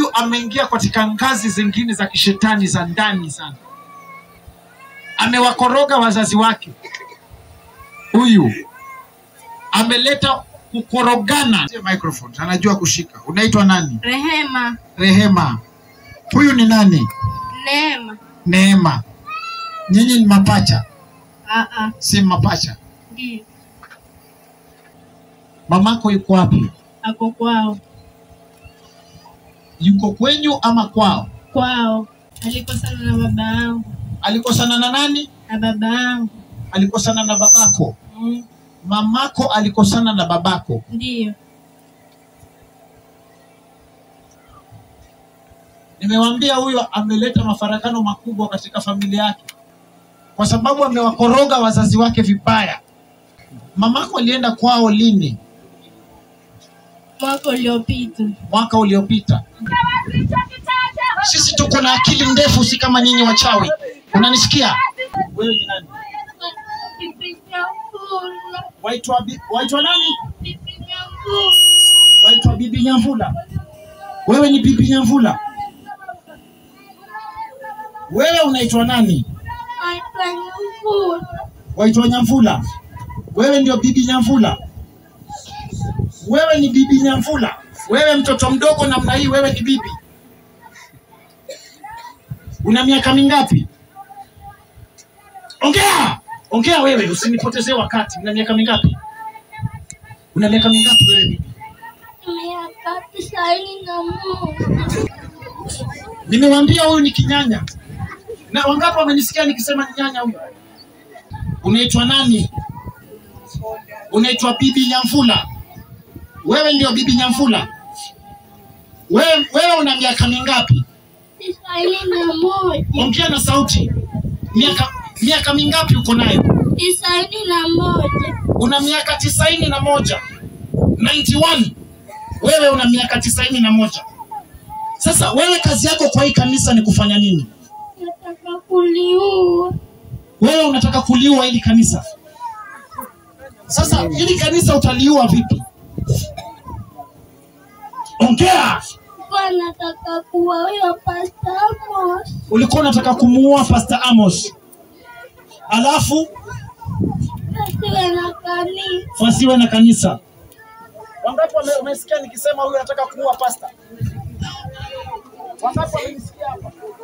huyu ameingia katika ngazi zingine za kishetani za ndani sana, amewakoroga wazazi wake. Huyu ameleta kukorogana. Microphone, anajua kushika. Unaitwa nani? Rehema, Rehema. Huyu ni nani? Neema. Neema. Nyinyi ni mapacha, Aa, si mapacha. ndio Mamako yuko wapi? ako kwao, Yuko kwenyu ama kwao? kwao. Alikosana na baba yangu Alikosana na nani? na baba yangu Alikosana na babako. mm, Mamako alikosana na babako. ndio Nimewaambia huyo ameleta mafarakano makubwa katika familia yake, kwa sababu amewakoroga wazazi wake vibaya. Mamako alienda kwao lini? mwaka uliopita. Mwaka uliopita. Sisi tuko na akili ndefu, si kama nyinyi wachawi. Unanisikia? Wewe ni nani? Waitwa bi- waitwa nani? Waitwa Bibi Nyamvula. Wewe ni Bibi Nyamvula. Wewe unaitwa nani? Waitwa Nyamvula. Wewe ndio Bibi Nyamvula. Wewe ni Bibi Nyamvula. Wewe mtoto mdogo namna hii, wewe ni bibi. Una miaka mingapi? Ongea, ongea wewe, usinipotezee wakati. Una miaka mingapi? Una miaka mingapi wewe bibi? Miaka tisaini na moja. Nimewambia huyu ni kinyanya. Na wangapi wamenisikia nikisema ni nyanya huyu? Unaitwa nani? Unaitwa Bibi Nyamvula. Wewe ndio Bibi Nyamvula. Wewe, wewe una miaka mingapi? Tisaini na moja. Ongea na sauti. Miaka miaka mingapi uko nayo? Tisaini na moja. Una miaka tisaini na moja. 91. Wewe una miaka tisaini na moja. Sasa wewe kazi yako kwa hii kanisa ni kufanya nini? Nataka kuliua. Wewe unataka kuliua hili kanisa. Sasa hili kanisa utaliua vipi? Ongea. Kwa nataka kuwa huyo Pastor Amos. Ulikuwa unataka kumuua Pastor Amos, alafu Asiwe na kanisa. wasiwe na kanisa. Wangapi wame- umesikia nikisema huyu anataka kuua pastor? Wangapi wamenisikia hapa?